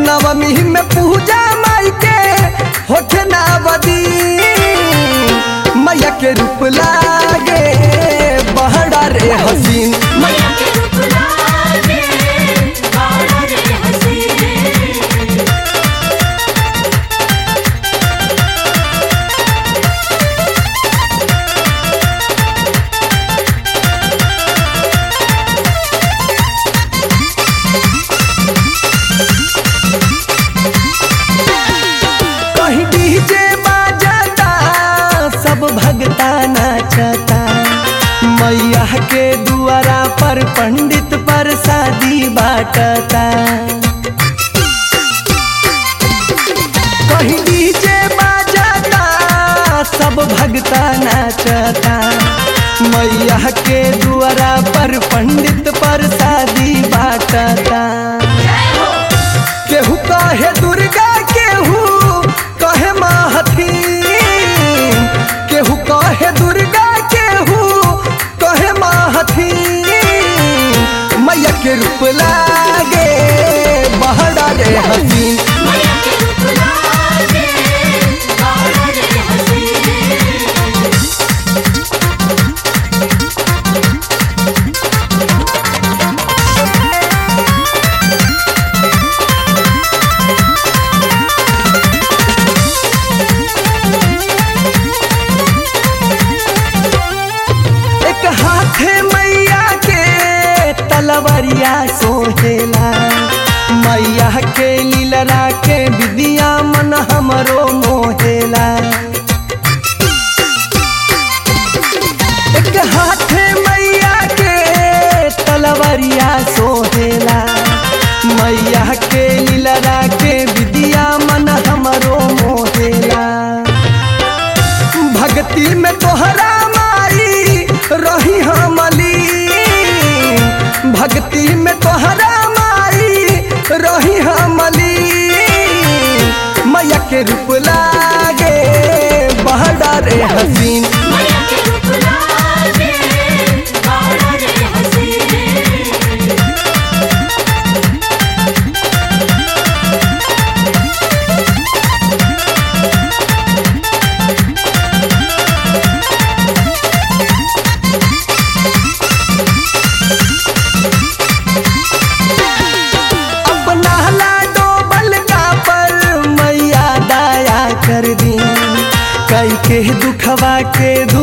नवमी में पूजा माई के होठ नावदी मैया के रूप लागे बहरा रे हसीन मैया के रूप लागे बाड़ा रे हसीन कहीं डीजे बाजाता सब भगता नाचता मैया के दुआरा पर पंडित पर शादी बाटता कहीं डीजे बाजाता सब भगता नाचता मैया के दुआरा पर पंडित पर शादी बाटता केहू कहे दुर्गा केहू कहे महथीन केहू कहे दुर्गा केहू कहे महथीन मैया के रूप लागे बहरा रे हसीन मैया के रूप लागे बाड़ा रे हसीन एक हाथे मैया के तलवरिया सोहेला मैया के लीलरा के विदिया मन हमरो मोहेला एक हाथे मैया के तलवरिया सोहेला मैया के लीलरा के विदिया मन हमरो मोहेला भक्ति में तोहरा माई रही हमली भक्ति में तोहरा माई रही हमली मैया के रूप लागे बहरा रे हसीन मैया के रूप लागे बाड़ा रे हसीन अपना लाडो बलका पर मैया दया कर दी कई के दुखवा के